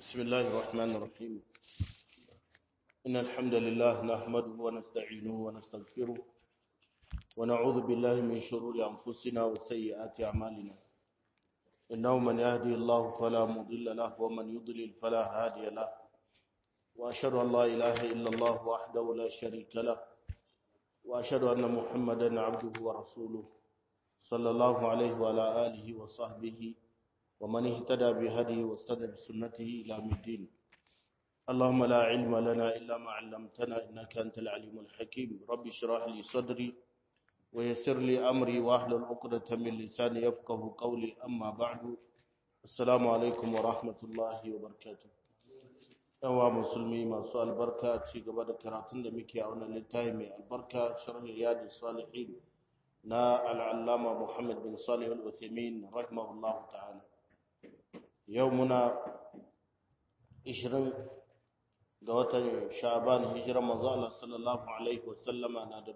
بسم الله الرحمن الرحيم إن الحمد لله نحمده ونستعينه ونستغفره ونعوذ بالله من شرور أنفسنا وسيئات أعمالنا إنه من يهدي الله فلا مضل له ومن يضلل فلا هادي له وأشهد أن لا إله إلا الله وحده لا شريك له وأشهد أن محمدا عبده ورسوله صلى الله عليه وعلى آله وصحبه ومن اهتدى بهديه واستدى بسنته إلى يوم الدين اللهم لا علم لنا إلا ما علمتنا إنك أنت العليم الحكيم رب اشرح لي صدري ويسر لي أمري واحلل عقدة من لساني يفقه قولي أما بعد السلام عليكم ورحمة الله وبركاته yawa musulmi masu albarka ci gaba da karatun da muke a wannan littafi mai albarka sharhi riyadu salihin na al'allama muhammad bin salih al-uthaymin rahimahullahu ta'ala yau muna 20 ga watan sha'ban hijirar manzo Allah sallallahu alaihi wasallama na da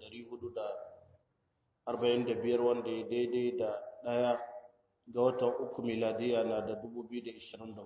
1445 wanda ya daidai da daya ga watan uku miladiya na da 2024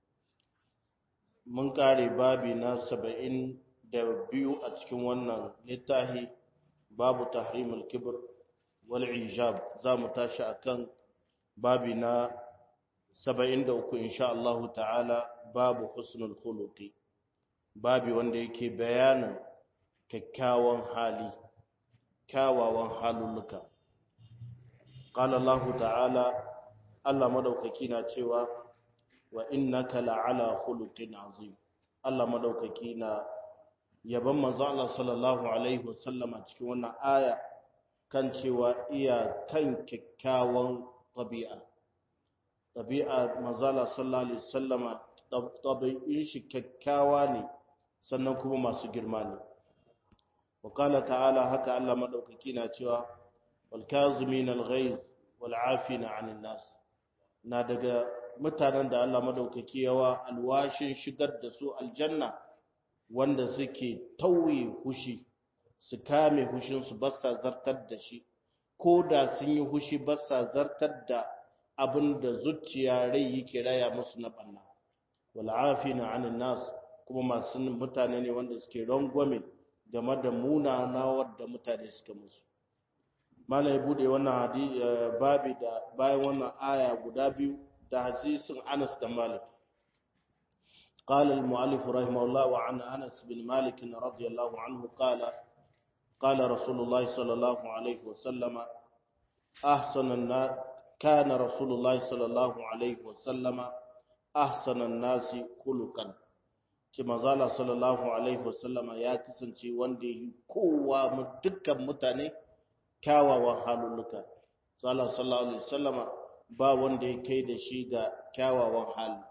mun kare babi na 72 a cikin wannan littafi babu tahrimul kibr wal ijab za mu tashi akan babi na 73 insha Allah ta'ala babu husnul khuluqi babi wanda yake bayanin kyakkyawan hali kyawawan halulluka qala Allah ta'ala Allah madaukaki na cewa wa innaka la'ala khuluqin azim Allah madaukaki na yaban manzo Allah sallallahu alaihi wasallama cikin wannan aya kan cewa iya kan kyakkyawan tabi'a tabi'a manzo Allah sallallahu alaihi wasallama tabi'in shi kyakkyawa ne sannan kuma masu girma ne wa qala ta'ala haka Allah madaukaki na cewa wal kazimin al ghaiz wal afina 'anil nas na daga mutanen da Allah madaukaki yawa alwashin shigar da su aljanna wanda suke tauye hushi su kame hushinsu ba sa zartar da shi ko da sun yi hushi ba sa zartar da abin da zuciya rai yake raya musu na banna wal'afina anin nas kuma masu mutane ne wanda suke rangwame game da munana wadda mutane suka musu malam ya bude wannan babi da bayan wannan aya guda biyu da hadisin Anas da Malik قال المؤلف رحمه الله وعن أنس بن مالك رضي الله عنه قال قال رسول الله صلى الله عليه وسلم أحسن الناس كان رسول الله صلى الله عليه وسلم أحسن الناس خلقا كما قال صلى الله عليه وسلم يا كسنتي وندي كوا dukkan mutane kyawawan halulluka sallallahu alaihi wasallama ba wanda ya kai da shi ga kyawawan hali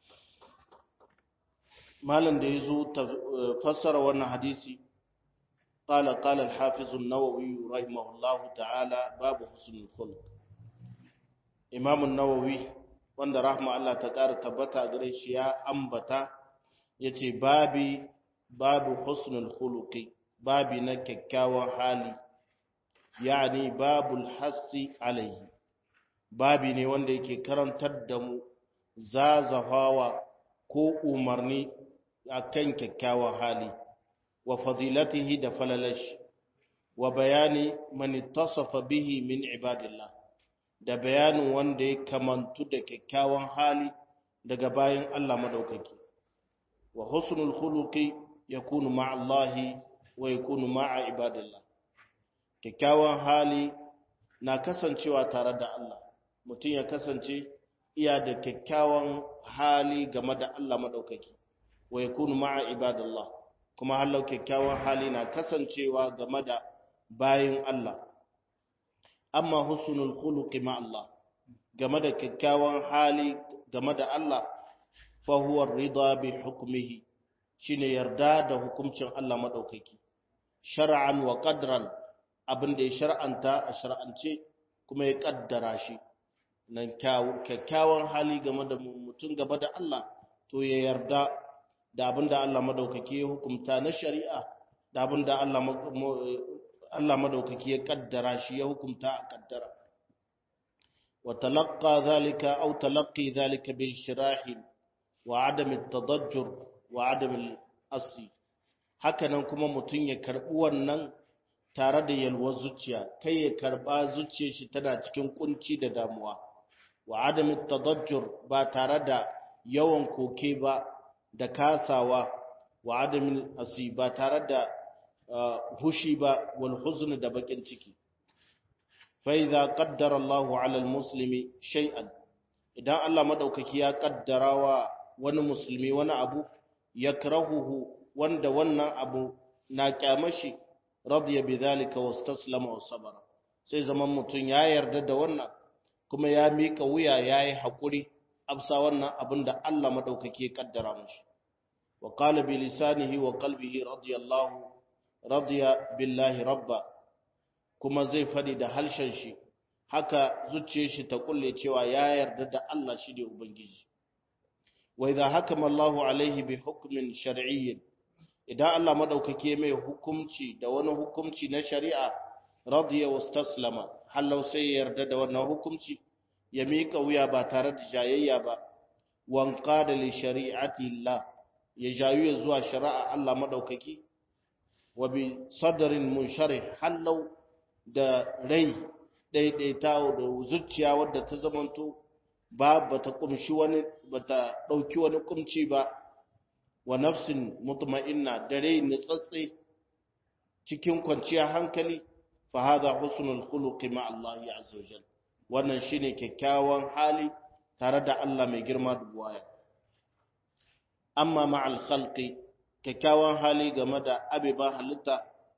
malam da ya zo fassara wannan hadisi قال قال الحافظ النووي رحمه الله تعالى باب حسن الخلق امام النووي wanda rahma Allah ta ƙara tabbata gare shi ya ambata yace babi babu husnul khuluqi babi na kyakkyawan hali yani babul hassi alaihi babi ne wanda yake karantar da mu zazafawa ko umarni akan kyakkyawan hali wa fadilatihi da falalash wa bayani man ittasafa bihi min ibadillah da bayanin wanda ya kamantu da kyakkyawan hali daga bayan Allah madaukaki wa husnul khuluqi yakunu ma'a Allah wa yakunu ma'a ibadillah kyakkyawan hali na kasancewa tare da Allah mutum ya kasance iya da kyakkyawan hali game da Allah madaukaki wa yakunu ma'a ibadillah kuma hallau kyakkyawan hali na kasancewa game da bayin Allah amma husnul khuluqi ma Allah game da kyakkyawan hali game da Allah fa huwa ridha bi hukmihi shine yarda da hukuncin Allah madaukaki shar'an wa qadran abinda ya shar'anta a shar'ance kuma ya kaddara shi nan kyakkyawan hali game da mutum gaba da Allah to ya yarda da abinda Allah madaukaki ya hukumta na shari'a da abinda Allah Allah madaukaki ya kaddara shi ya hukumta a kaddara wa talaqqa zalika aw talaqqi zalika bi shirahin wa adam at-tadajjur wa adam al-asi hakanan kuma mutun ya karbi wannan tare da yalwar zuciya kai ya karba zuciyar shi tana cikin kunci da damuwa wa adam at-tadajjur ba tare da yawan koke ba da kasawa wa adam al-asi ba tare da hushi ba wal huzn da bakin ciki fa idza qaddara Allahu 'ala al-muslimi shay'an idan Allah madaukaki ya kaddara wa wani musulmi wani abu yakrahuhu wanda wannan abu na kyamashi radiya bidhalika wastaslama wa sabara sai zaman mutun ya yarda da wannan kuma ya mika wuya yayi hakuri absa wannan abin da Allah madaukaki ya kaddara mishi wa qala bi lisanihi wa qalbihi radiyallahu radiya billahi rabba kuma zai fadi da halshen shi haka zuciyar shi ta kulle cewa ya yarda da Allah shi ne ubangiji wa idha hakama Allahu alaihi bi hukmin shar'iyyin idan Allah madaukake mai hukunci da wani hukunci na shari'a radiya wastaslama hallau sai ya yarda da wannan hukunci ya mika wuya ba tare da jayayya ba wanqada li shari'ati Allah ya jayu zuwa shari'a Allah madaukaki wa bi sadrin munsharih hallau da rai daidaita da zuciya wadda ta zamanto ba bata kumshi wani bata dauki wani kumci ba wa nafsin mutma'inna da rai nitsatse cikin kwanciyar hankali fa hadha husnul khuluqi ma Allah azza wajal wannan shine kyakkyawan hali tare da Allah mai girma da buwaya amma ma'al khalqi kyakkyawan hali game da abiba halitta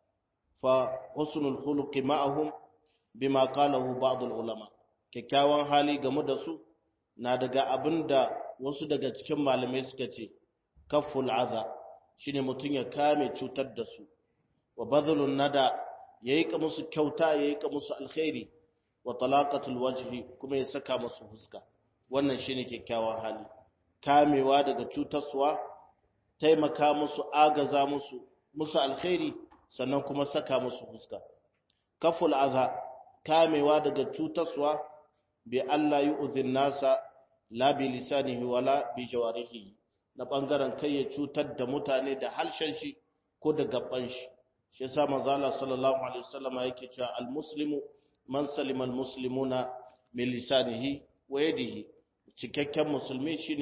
fa husnul khuluqi ma'ahum bima qalahu ba'd ulama kyakkyawan hali game da su na daga abinda wasu daga cikin malamai suka ce kafful adha shine mutun ya kame cutar da su wa badlun nada yayi ka musu kyauta yayi ka musu alkhairi wa talaqatul wajhi kuma ya saka musu huska wannan shine kyakkyawan hali kamewa daga cutarsuwa taimaka musu agaza musu musu alkhairi sannan kuma saka musu huska kaful adha kamewa daga cutarsuwa bi Allah yu'zin nasa la bi lisanihi wala bi jawarihi na bangaren kai ya cutar da mutane da halshen shi ko da gaban shi shi yasa manzo Allah sallallahu alaihi wasallam yake cewa al-muslimu man salima al-muslimuna min lisanihi wa yadihi cikakken musulmi shine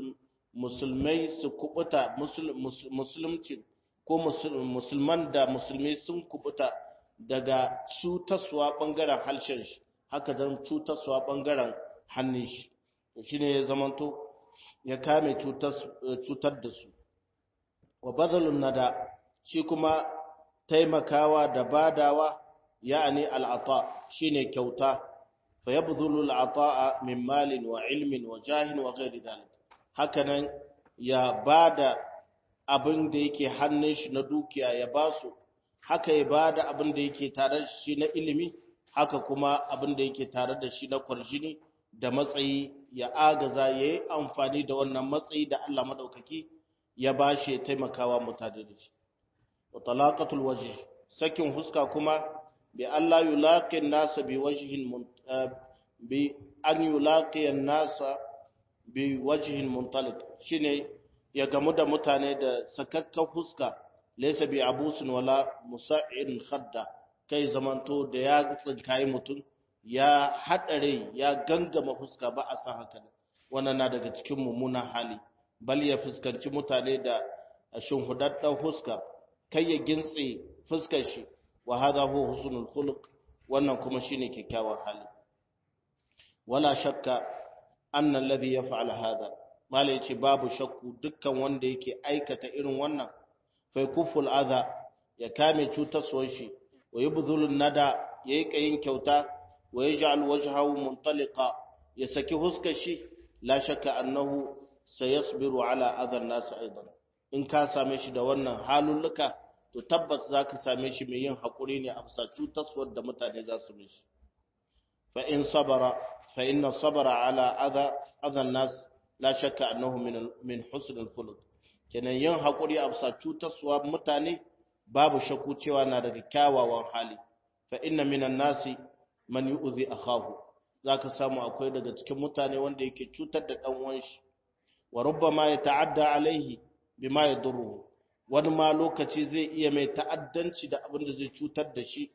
musulmai su kubuta musulunci ko musulman da musulmi sun kubuta daga cutaswa bangaren halshen shi haka dan cutaswa bangaren hannun shi shine ya zamanto ya kame cutar da su wa bazalun nada shi kuma taimakawa da badawa ya'ani al'ata shine kyauta fa yabdhulu al'ata'a min malin wa ilmin wa jahin wa ghairi dhalik hakanan ya bada abin da yake hannun shi na dukiya ya basu haka ya bada abin da yake tare da shi na ilimi haka kuma abin da yake tare da shi na kwarjini da matsayi ya agaza ya yi amfani da wannan matsayi da Allah maɗaukaki ya ba shi ya taimakawa mutane da shi. wa talaqatul wajh sakin huska kuma bi Allah yulaqin nasa bi wajhin bi an yulaqiyan nasa bi wajhin muntaliq shine ya gamu da mutane da sakakkan huska laysa bi abusin wala musa'in khadda kai zamanto da ya tsinkayi mutum ya haɗare ya gangama fuska ba a san haka wannan na daga cikin mummunan hali bal ya fuskanci mutane da shinhudaddan fuska kai ya gintse fuskar shi wa hadha huwa husnul khuluq wannan kuma shine kyakkyawan hali wala shakka anna alladhi yaf'al hadha mala yace babu shakku dukkan wanda yake aikata irin wannan fa kuful adha ya kame cutarwar shi wa yubdhulun nada yayi kayin kyauta wa yaj'al wajhahu muntaliqa ya saki huskar shi la shakka annahu sayasbiru ala adha an-nas aidan in ka same shi da wannan halulluka to tabbas zaka same shi mai yin hakuri ne a bisa cutaswar da mutane za su mishi fa in sabara fa inna sabara ala adha adha an-nas la shakka annahu min min husn al-khuluq kenan yin hakuri a bisa cutaswa mutane babu shakku cewa na daga kyawawan hali fa inna minan nasi man yu'zi akahu zaka samu akwai daga cikin mutane wanda yake cutar da dan uwan shi wa rubbama ya ta'adda alaihi bima yadurru wani ma lokaci zai iya mai ta'addanci da abin da zai cutar da shi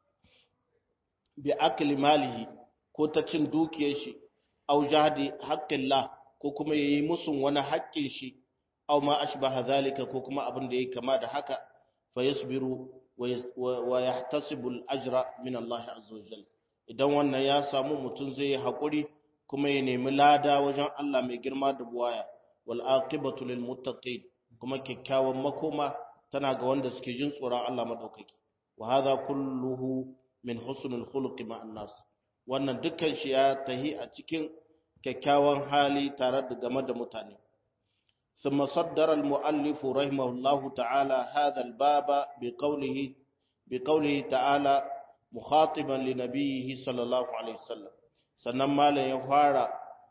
bi akli malihi ko ta cin dukiyar shi aw jahdi haqqillah ko kuma yayi musun wani haƙƙin shi aw ma ashbaha zalika ko kuma abin da yake kama da haka fa yasbiru wa yahtasibu al-ajra min Allah azza wa jalla idan wannan ya samu mutum zai yi haƙuri kuma ya nemi lada wajen Allah mai girma da buwaya wal aqibatu lil muttaqin kuma kyakkyawan makoma tana ga wanda suke jin tsoron Allah madaukaki wa hadha kulluhu min husnul khuluqi ma'an nas wannan dukkan shi ya tahi a cikin kyakkyawan hali tare da game da mutane ثم صدر المؤلف رحمه الله تعالى هذا الباب بقوله بقوله تعالى مخاطبا لنبيه صلى الله عليه وسلم sannan malam ya fara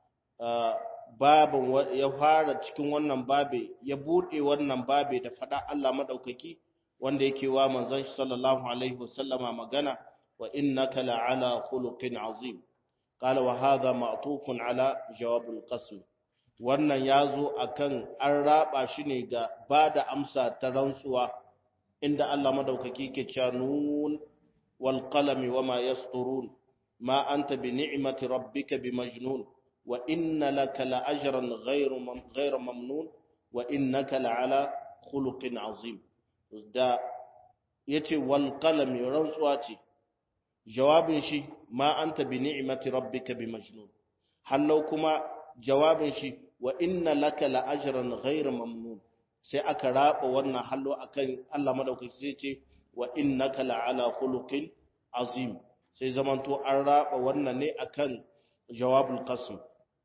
babin ya fara cikin wannan babe ya bude wannan babe da fada Allah madaukaki wanda yake wa manzon shi sallallahu alaihi wasallama magana wa innaka la'ala khuluqin azim qala wa hadha ma'tufun ala jawab al-qasm wannan yazo akan an raba shi ne ga bada amsa ta rantsuwa inda Allah madaukaki ke cewa nun wal qalami wama yasturun ma anta bi ni'mati rabbika bimajnun wa inna laka la ajran ghayru ghayra mamnun wa innaka la ala khuluqin azim da yace wal qalami rantsuwa ce jawabin shi ma anta bi ni'mati rabbika bimajnun hallau kuma jawabin shi wa inna laka la ajran ghayra mamnun sai aka raba wannan hallo akan Allah madaukaki sai ce wa innaka la ala khuluqin azim sai zamanto an raba wannan ne akan jawabul qasm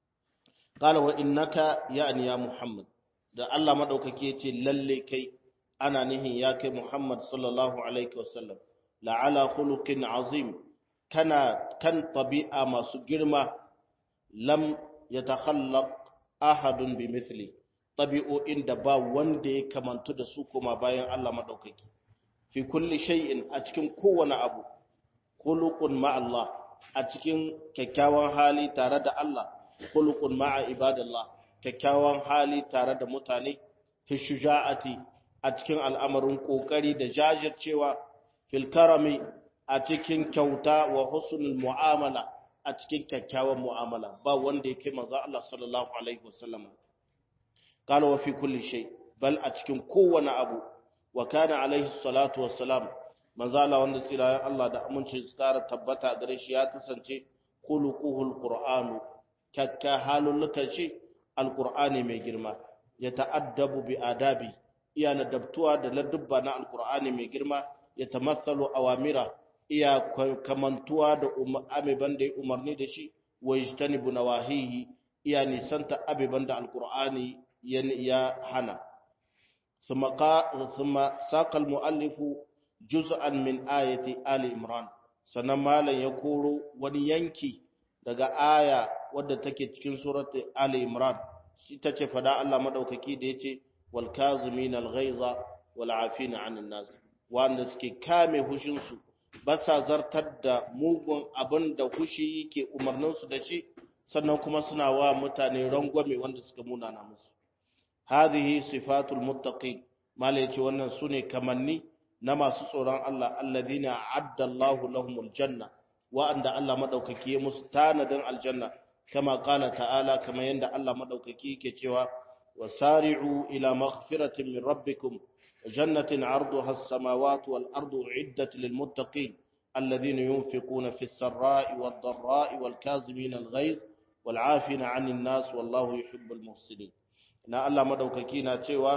qala wa innaka yani ya muhammad da Allah madaukaki yace lalle kai ana nihin ya kai muhammad sallallahu alaihi wasallam la ala khuluqin azim kana kan tabi'a masu girma lam yatakhallaq ahadun bimithli tabi'o'in da ba wanda ya kamantu da su kuma bayan Allah madaukaki fi kulli shay'in a cikin kowane abu khuluqun ma Allah a cikin kyakkyawan hali tare da Allah khuluqun ma'a ibadallah kyakkyawan hali tare da mutane fi shuja'ati a cikin al'amarin kokari da jajircewa fil karami a cikin kyauta wa husnul mu'amala a cikin kyakkyawan mu'amala ba wanda ya kai manzo Allah sallallahu alaihi wasallam qala wa fi kulli shay bal a cikin kowane abu wa kana alaihi salatu wassalam manzo Allah wanda tsira Allah da aminci su kara tabbata gare shi ya kasance khuluquhul qur'anu kakka halulukan shi alqur'ani mai girma ya ta'addabu bi adabi iya ladabtuwa da ladubba na alqur'ani mai girma ya tamathalu awamira iya kamantuwa da abiban da ya umarni da shi wa yajtanibu nawahihi iya nisanta abiban da alqur'ani ya hana ثم ثم ساق المؤلف جزءا من آية آل عمران sannan malam ya koro wani yanki daga aya wadda take cikin surat Ali Imran shi tace fada Allah madaukaki da yace wal kazimin al ghaiza wal afina anin nas wanda suke kame hushin su ba sa zartar da mugun abin da hushi yake umarnin su da shi sannan kuma suna wa mutane rangwame wanda suka munana musu hadhihi sifatul muttaqin malai yace wannan sune kamanni na masu tsoron Allah alladhina adda Allahu lahumul janna wa'anda Allah madaukaki ya musu tanadin aljanna kama qala ta'ala kama yanda Allah madaukaki yake cewa wasari'u ila maghfiratin min rabbikum jannatin 'arduha as-samawati wal ardu 'iddat lil muttaqin alladhina yunfiquna fis sarra'i wad dharra'i wal kazimina al ghayz wal 'afina 'anil nas wallahu yuhibbul muhsinin na Allah madaukaki na cewa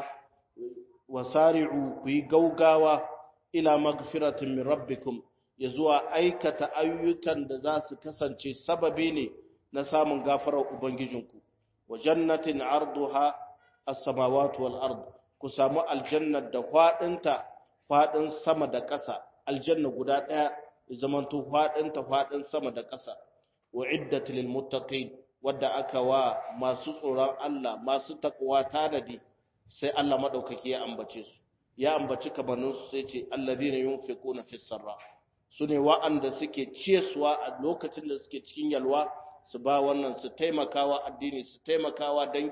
wasari'u ku yi gaugawa ila magfiratin min rabbikum ya zuwa aikata ayyukan da za su kasance sababi ne na samun gafarar ubangijinku wa jannatin arduha as-samawati wal ard ku samu aljannar da fadinta fadin sama da ƙasa aljanna guda ɗaya ya zamanto fadinta fadin sama da ƙasa wa iddat lil muttaqin wadda aka wa masu tsoron Allah masu takwa tanadi sai Allah madaukaki ya ambace su ya ambaci kamannin su sai ce allazina yunfiquna fis sarra sune wa'anda suke ciyaswa a lokacin da suke cikin yalwa su ba wannan su taimakawa addini su taimakawa dangi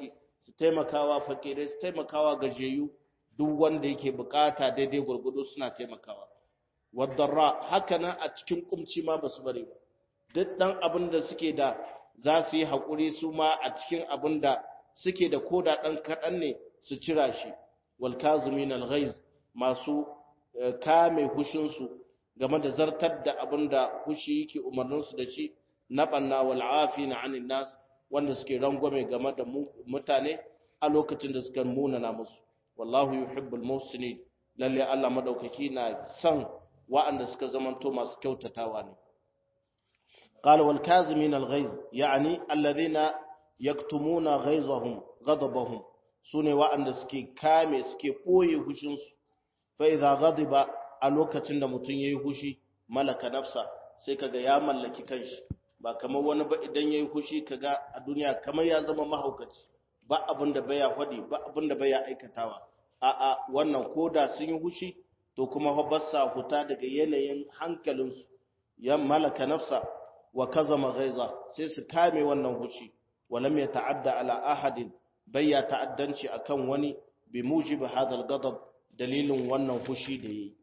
su taimakawa fakirai su taimakawa gajeyu duk wanda yake bukata daidai gurgudu suna taimakawa wadarra haka nan a cikin kumci ma basu bari ba duk dan abin da suke da za su yi haƙuri su ma a cikin abin da suke da koda ɗan kaɗan ne su cira shi wal kazumin al masu kame hushinsu game da zartar da abin da hushi yake umarninsu da shi na ɓanna wal afina anin nas wanda suke rangwame game da mutane a lokacin da suka munana musu wallahu yuhibbul muhsinin lalle Allah madaukaki na son wa'anda suka zamanto masu kyautatawa ne قال والكاظمين الغيظ يعني الذين يكتمون غيظهم غضبهم sune wa'anda suke kame suke boye hushin su fa idza ghadiba a lokacin da mutun yayi hushi malaka nafsa sai kaga ya mallaki kanshi ba kamar wani ba idan yayi hushi kaga a duniya kamar ya zama mahaukaci ba abin da baya hadi ba abin da baya aikatawa a a wannan koda sun yi hushi to kuma fa bassa huta daga yanayin hankalinsu ya malaka nafsa wa kazama ghaiza sai su kame wannan hushi walam yata'adda ala ahadin bayya ta'addanci akan wani bi mujibi hadal ghadab dalilin wannan hushi da yi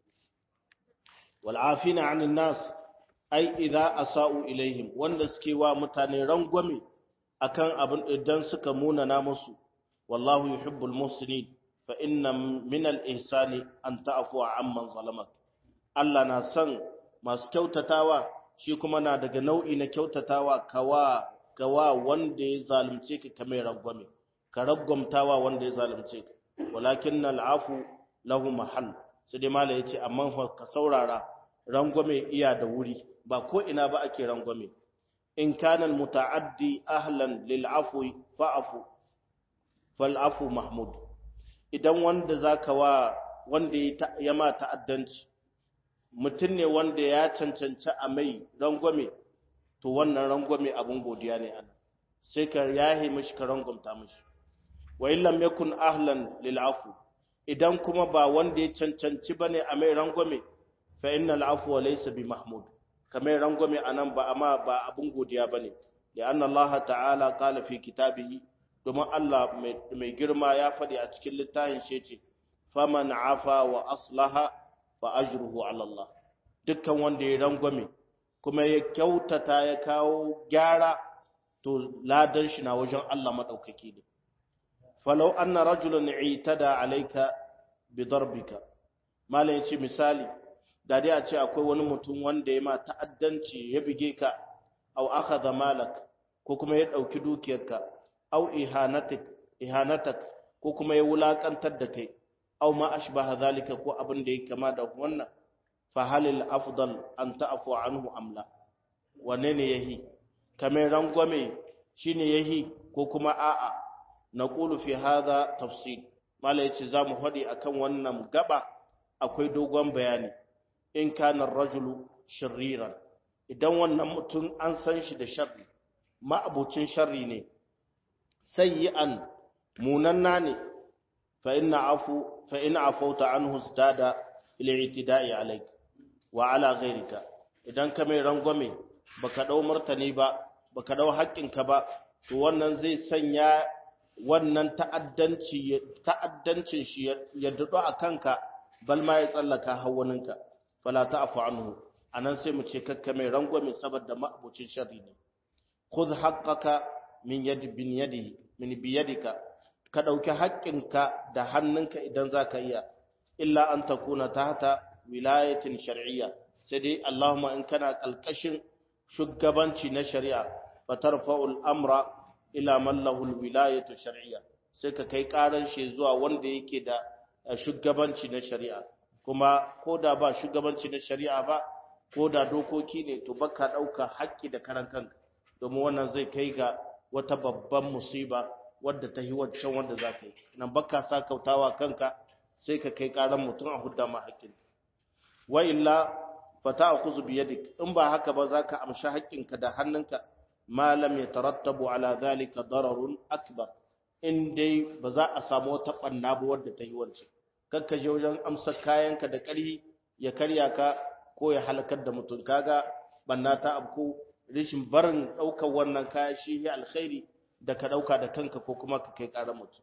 wal afina 'anil nas ai idza asa'u ilaihim wanda suke wa mutane rangwame akan abin idan suka munana musu wallahu yuhibbul muhsinin fa inna min al ihsani an ta'fu amman zalamak Allah na son masu kyautatawa shi kuma na daga nau'i na kyautatawa kawa gawa wanda ya zalunce ka kamar rangwame ka ragwamtawa wanda ya zalunce ka walakin al'afu lahu mahal sai dai mala yace amma ka saurara rangwame iya da wuri ba ko ina ba ake rangwame in kana muta'addi ahlan lil afwi fa'fu fal afu mahmud idan wanda zaka wa wanda ya ma ta'addanci mutum ne wanda ya cancanci a mai rangwame to wannan rangwame abin godiya ne ana sai ka yahe mishi ka rangwamta mishi wa illam yakun ahlan lil afu idan kuma ba wanda ya cancanci bane a mai rangwame fa innal afwa laysa bi mahmud kamar rangwame anan ba amma ba abin godiya bane da anna Allah ta'ala qala fi kitabihi domin Allah mai girma ya faɗi a cikin littafin shi ce faman afa wa aslaha fa ajruhu ala Allah dukkan wanda ya rangwame kuma ya kyautata ya kawo gyara to ladan shi na wajen Allah madaukaki ne falau anna rajulan itada alayka bi darbika malai yace misali da dai a ce akwai wani mutum wanda ya ma ta'addanci ya bige ka aw akhadha malak ko kuma ya dauki dukiyarka aw ihanatik ihanatak ko kuma ya wulakantar da kai aw ma ashbaha zalika ko abin da yake kama da wannan fa halil afdal an ta'fu anhu amla wanne ne yahi kamar rangwame shine yahi ko kuma a'a naqulu fi hadha tafsil mala yace zamu hadi akan wannan gaba akwai dogon bayani in kana rajulu shirriran idan wannan mutum an san shi da sharri ma'abucin sharri ne sayyi'an munanna ne fa inna afu fa in afauta anhu istada ila itida'i alayk wa ala ghayrika idan ka mai rangwame baka dau martani ba baka dau haƙƙinka ba to wannan zai sanya wannan ta'addanci ta'addancin shi ya dudu a kanka bal ma ya tsallaka hawaninka fala ta'fu anhu anan sai mu ce kakka mai rangwame saboda ma'abucin sharri ne khudh haqqaka min yadi bin yadihi min biyadika ka dauki haƙƙinka da hannunka idan zaka iya illa an takuna tahta wilayatin shar'iyya sai dai Allahumma in kana kalkashin shugabanci na shari'a fatarfa'ul amra ila man lahu alwilayatu shar'iyya sai ka kai karan shi zuwa wanda yake da shugabanci na shari'a kuma ko da ba shugabanci na shari'a ba ko da dokoki ne to baka dauka haƙƙi da karan kanka domin wannan zai kai ga wata babban musiba wadda ta yi wancan wanda za ka yi nan baka sa kautawa kanka sai ka kai karan mutum a hudda ma haƙƙin wa illa fata akuzu biyadik in ba haka ba za ka amshi haƙƙinka da hannunka ma lam yatarattabu ala zalika dararun akbar in dai ba za a samu wata banna ba wadda ta yi wancan kakka je wajen amsa kayanka da ƙarhi ya karya ka ko ya halakar da mutum kaga banna ta abku rishin barin ɗaukar wannan kaya shi ya alkhairi da ka dauka da kanka ko kuma ka kai ƙarar mutum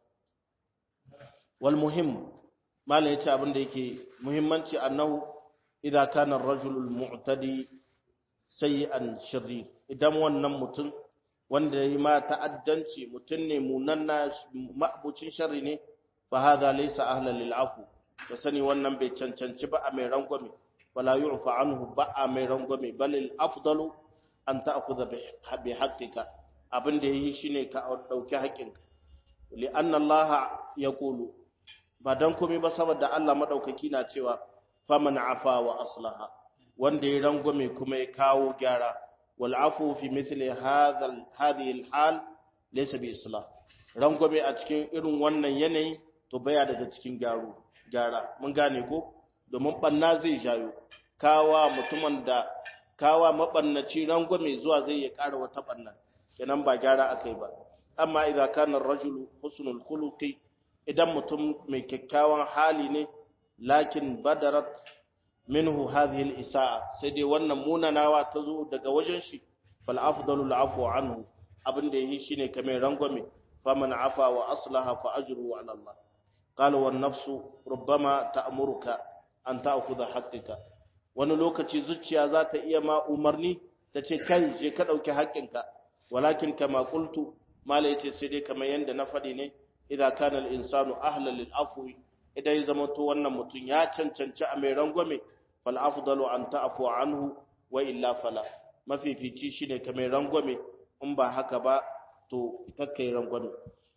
wal muhim malam yace abin da yake muhimmanci annahu idza kana ar-rajulu al-mu'tadi sayyi'an shirri idan wannan mutum wanda yayi ma ta'addanci mutum ne munanna ma'bucin sharri ne fa hadha laysa ahlan lil afu to sani wannan bai cancanci ba a mai rangwame wala yu'fa anhu ba a mai rangwame balil afdalu an ta'khudha bi haqqika abin da yayi shine ka dauki haƙƙinka li anna allaha yaqulu ba dan komai ba saboda Allah madaukaki na cewa faman afa wa aslaha wanda ya rangwame kuma ya kawo gyara wal afu fi mithli hadha hadhihi al hal laysa bi islah rangwame a cikin irin wannan yanayi to baya daga cikin gyaro gyara mun gane ko domin banna zai jayo kawa mutumin da kawa mabannaci rangwame zuwa zai ya ƙara wata banna kenan ba gyara akai ba amma idza kana ar-rajulu husnul khuluqi idan mutum mai kyakkyawan hali ne lakin badarat minhu hadhihi al-isa'a sai dai wannan munanawa ta zo daga wajen shi fal afdalu al-afwu anhu abin da yi shine kamar rangwame faman afa wa aslaha fa ajruhu ala Allah qala wan nafsu rubbama ta'muruka an ta'khudha haqqika wani lokaci zuciya za ta iya ma umarni ta ce kai je ka dauki haƙƙinka walakin kama qultu mala yace sai dai kamar yanda na faɗi ne idza kana al-insanu ahlan lil afwi idan ya zama to wannan mutum ya cancanci a mai rangwame fal afdalu an ta'fu anhu wa illa fala mafifici shine ka mai rangwame in ba haka ba to kakkai rangwame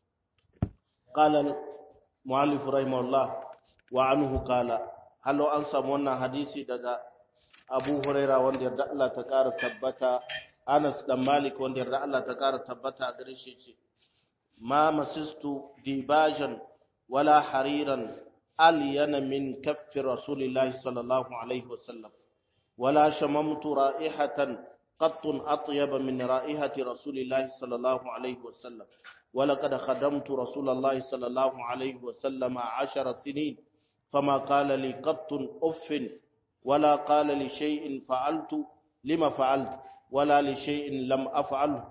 qala al-muallif rahimahullah wa anhu qala hallo an samu wannan hadisi daga Abu Huraira wanda yarda Allah ta ƙara tabbata Anas dan Malik wanda yarda Allah ta ƙara tabbata a gare shi ce ma masistu dibajan wala hariran alyana min kaffi rasulillahi sallallahu alaihi wasallam wala shamamtu ra'ihatan qattun atyaba min ra'ihati rasulillahi sallallahu alaihi wasallam ولقد خدمت رسول الله صلى الله عليه وسلم عشر سنين فما قال لي قط أف ولا قال لشيء فعلت لما فعلت ولا لشيء لم أفعله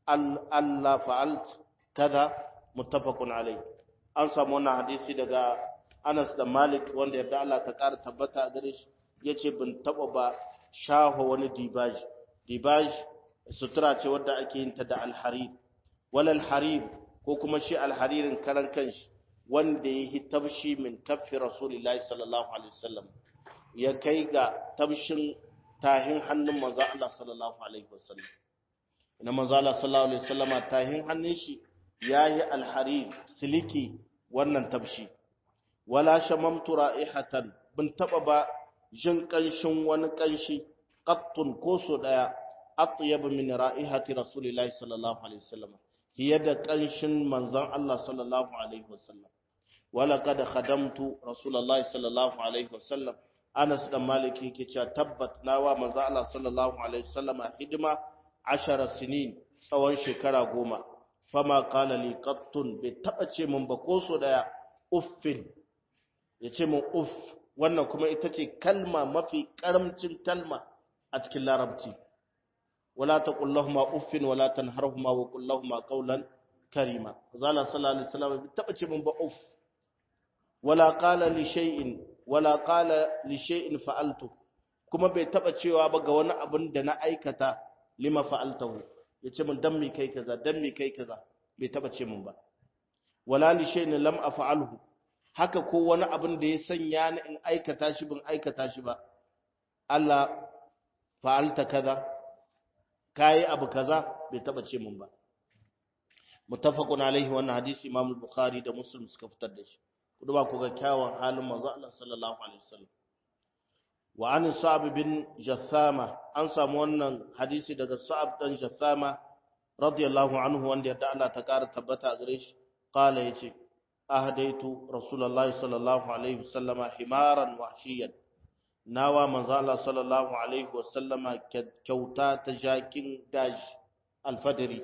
ألا فعلت كذا متفق عليه an samu wannan hadisi daga Anas da Malik wanda yarda Allah ta ƙara tabbata a gare shi yace bin taba ba shaho wani dibaj dibaj sutura ce wadda ake yin ta da alharir wala alharir ko kuma shi alharirin karan kanshi wanda ya yi tabshi min kaffi rasulillahi sallallahu alaihi wasallam ya kai ga tabshin tahin hannun manzo Allah sallallahu alaihi wasallam ina manzo Allah sallallahu alaihi wasallama tahin hannun shi yayi alharir siliki wannan tabshi wala shamamtu ra'ihatan bin taba ba jin kanshin wani kanshi qattun ko so daya atyab min ra'ihati rasulillahi sallallahu alaihi wasallam hiya da kanshin manzon Allah sallallahu alaihi wasallam wala kad khadamtu rasulullahi sallallahu alaihi wasallam Anas dan Maliki yake cewa tabbat nawa manzo Allah sallallahu alaihi wasallam hidima 10 sinin tsawon shekara goma fama qala li qattun bai taba ce mun ba ko so daya uffin yace mun uff wannan kuma ita ce kalma mafi karamcin kalma a cikin larabci wala taqul lahumu uffin wala tanharhuma wa qul lahumu qawlan karima zalla sallallahu alaihi wasallam bai taba ce mun ba uff wala qala li shay'in wala qala li shay'in fa'altu kuma bai taba cewa ba ga wani abin da na aikata lima fa'altahu yace mun dan mi kai kaza dan mi kai kaza bai taba ce mun ba wala li shay'in lam af'alhu haka ko wani abin da ya sanya ni in aikata shi bin aikata shi ba Allah fa'alta kaza kai abu kaza bai taba ce mun ba muttafaqun alaihi wannan hadisi Imam Bukhari da Muslim suka fitar da shi kudu ba ku ga kyawun halin manzo Allah sallallahu alaihi wasallam wa an Sa'ab bin Jathama an samu wannan hadisi daga Sa'ab dan Jathama radiyallahu anhu wanda yadda Allah ta kara tabbata gare shi qala yace ahdaitu rasulullahi sallallahu alaihi wasallama himaran wahshiyan nawa manzo Allah sallallahu alaihi wasallama kyauta ta jakin daji alfadari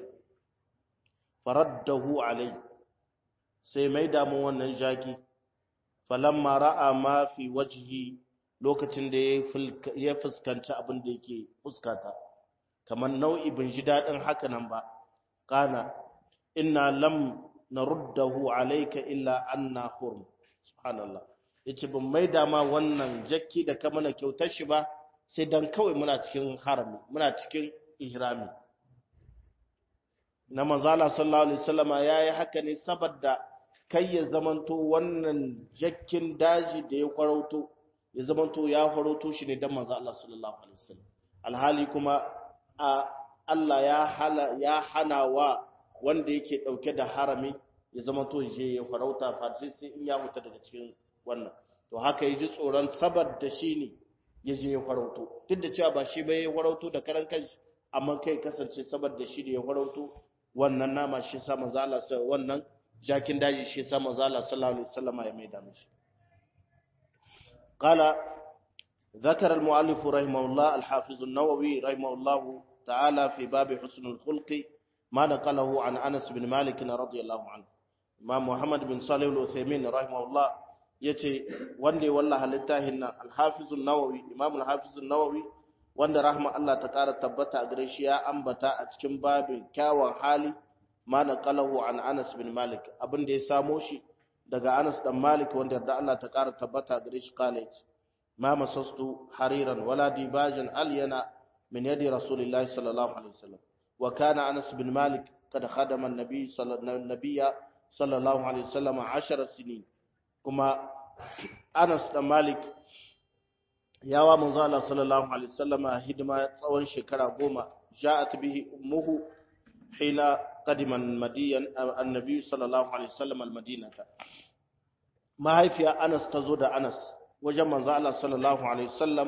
faraddahu alaihi sai mai damu wannan jaki falamma ra'a ma fi wajhi lokacin da ya fuskanci abin da yake fuskata kamar nau'i bin ji dadin haka nan ba kana inna lam naruddahu alayka illa anna hurum subhanallah yace ban maida ma wannan jakki da ka mana kyautar shi ba sai dan kawai muna cikin harami muna cikin ihrami na manzala sallallahu alaihi wasallama yayi haka ne saboda kai ya zamanto wannan jakkin daji da ya kwarauto ya zamanto ya kwarauto shi ne dan manzo Allah sallallahu alaihi wasallam alhali kuma a Allah ya hala ya hana wa wanda yake dauke da harami ya zamanto je ya farauta fa sai sai in ya huta daga cikin wannan to haka yaji tsoron saboda shi ne ya je ya farauto duk da cewa ba shi ba ya farauto da karan kanshi amma kai kasance saboda shi ne ya farauto wannan nama shi sa manzo Allah sai wannan jakin daji shi sa manzo Allah sallallahu alaihi wasallam ya maida mishi qala ذكر المؤلف رحمه الله الحافظ النووي رحمه الله تعالى في باب حسن الخلق ما نقله عن أنس بن مالك رضي الله عنه إمام محمد بن صالح العثيمين رحمه الله yace wanda wallahi littafin nan al-Hafiz an-Nawawi Imam al-Hafiz an-Nawawi wanda rahma Allah ta kara tabbata a gare shi ya ambata a cikin babin kyawun hali ma naqalahu an Anas bin Malik abin da ya samo shi daga Anas dan Malik wanda da Allah ta kara tabbata a gare shi kale ma masastu hariran wala dibajan alyana min yadi rasulillahi sallallahu alaihi wasallam wa kana Anas bin Malik kad khadama an-nabi sallallahu alaihi wasallam 10 sinin kuma Anas da Malik yawa manzo Allah sallallahu alaihi wasallama hidima tsawon shekara goma ja'at bihi ummuhu hina qadima madiyan annabi sallallahu alaihi wasallam almadinata mahaifiya Anas ta zo da Anas wajen manzo Allah sallallahu alaihi wasallam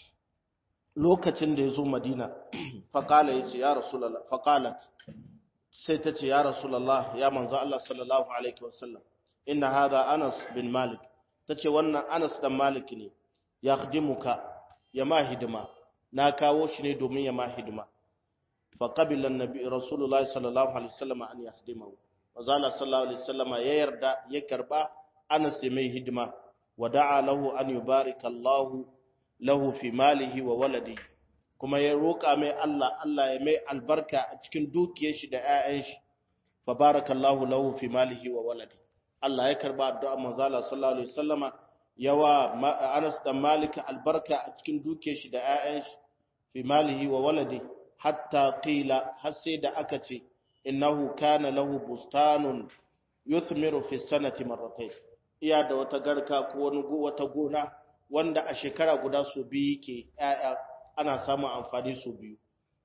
lokacin da ya zo Madina faqala yace ya rasulullah faqalat sai ta ce ya rasulullah ya manzo Allah sallallahu alaihi wasallam inna hadha Anas bin Malik tace wannan Anas dan Malik ne ya khdimuka ya ma hidima na kawo shi ne domin ya ma hidima fa qabila annabi rasulullah sallallahu alaihi wasallam an yakhdimahu wazala sallallahu alaihi wasallam ya yarda ya karba Anas ya mai hidima wa da'a lahu an yubarika Allah lahu fi malihi wa waladihi kuma ya roƙa mai Allah Allah ya mai albarka a cikin dukiyar shi da 'ya'yan shi fa barakallahu lahu fi malihi wa waladihi Allah ya karba addu'a manzo Allah sallallahu alaihi wasallama yawa Anas dan Malik albarka a cikin duke shi da ƴaƴan shi fi malihi wa waladi hatta qila har sai da aka ce innahu kana lahu bustanun yuthmiru fi sanati marratayn iya da wata garka ko wani wata gona wanda a shekara guda so biyu ke ƴaƴa ana samun amfani so biyu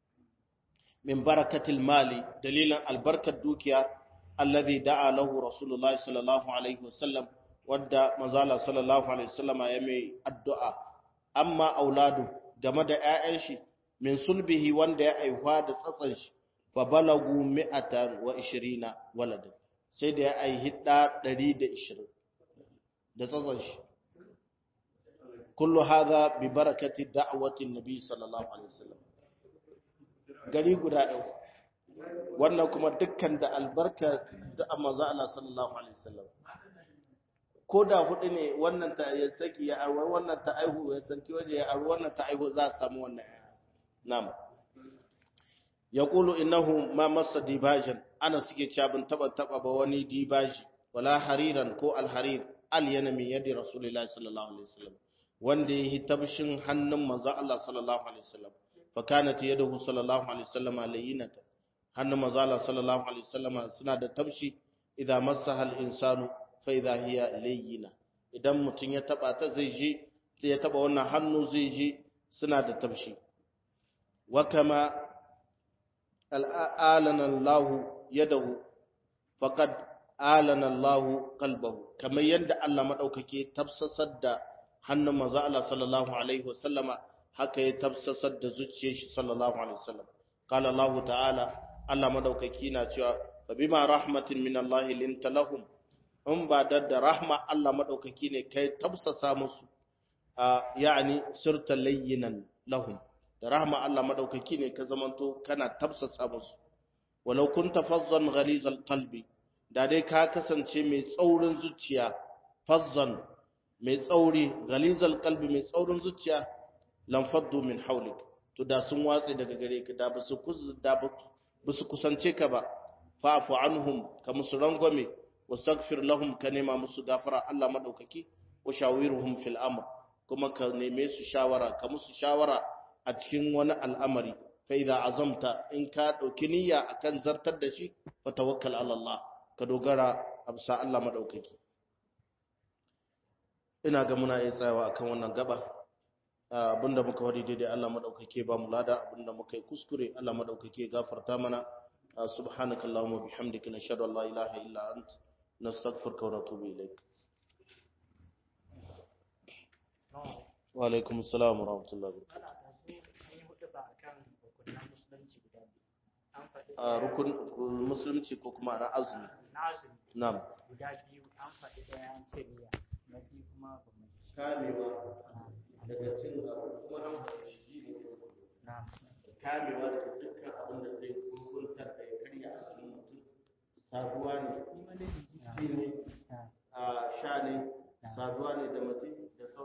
min barakatil mali dalilan albarkar dukiya alladhi da'a lahu rasulullahi sallallahu alaihi wasallam wadda manzala sallallahu alaihi wasallam ya mai addu'a amma auladu game da ƴaƴan shi min sulbihi wanda ya aihuwa da tsatsan shi fa balagu mi'atan wa ishirina walad sai da ya aihi da 120 da tsatsan shi kullu hadha bi barakati da'wati nabi sallallahu alaihi wasallam gari guda ɗaya wannan kuma dukkan da albarka da manzo Allah sallallahu alaihi wasallam ko da hudu ne wannan ta ya saki ya arwar wannan ta aihu ya sanki waje ya arwar wannan ta aihu za a samu wannan na'am yaqulu innahu ma massa dibajan ana suke cewa ban taba taba ba wani dibaji wala hariran ko alharir al yana min yadi rasulullahi sallallahu alaihi wasallam wanda yi tabshin hannun manzo Allah sallallahu alaihi wasallam fa kanat yaduhu sallallahu alaihi wasallam layyinata hannun manzo Allah sallallahu alaihi wasallam suna da tabshi idan massaha al-insanu fa idha hiya layyina idan mutun ya taba ta zai je sai ya taba wannan hannu zai je suna da tabshi wa kama al'alana Allah yadahu faqad alana Allah qalbahu kamar yadda Allah madaukake tafsasar da hannun manzo Allah sallallahu alaihi wasallama haka ya tafsasar da zuciyar shi sallallahu alaihi wasallam qala Allah ta'ala Allah madaukaki na cewa fa bima rahmatin min Allah linta lahum in ba da da rahma Allah madaukaki ne kai tafsasa musu yani sirta layyinan lahum da rahma Allah madaukaki ne ka zamanto kana tafsasa musu walau kunta fazzan ghalizal qalbi da dai ka kasance mai tsaurin zuciya fazzan mai tsauri ghalizal qalbi mai tsaurin zuciya lam faddu min hawlik to da sun watse daga gare ka da basu da basu kusance ka ba fa'fu anhum ka musu rangwame wastaghfir lahum ka nema musu gafara Allah madaukaki wa shawirhum fil amr kuma ka neme su shawara ka musu shawara a cikin wani al'amari fa idza azamta in ka dauki niyya akan zartar da shi fa tawakkal ala Allah ka dogara absa Allah madaukaki ina ga muna iya tsayawa akan wannan gaba abinda muka wadi daidai Allah madaukake ba mu lada abinda muka yi kuskure Allah madaukake gafarta mana subhanakallahumma bihamdika nashhadu an la ilaha illa ant nastaghfiruka wa natubu ilaik wa alaikum assalam wa rahmatullahi wa barakatuh rukun musulunci ko kuma na azumi na'am guda biyu an faɗi ɗaya an ce niyya na biyu kuma ba mu kamewa daga cin abu kuma an faɗi shi ne na'am kamewa daga dukkan abin da zai gurguntar da ya karya asalin mutum saduwa ne ci ne a sha ne saduwa ne da mace da sauran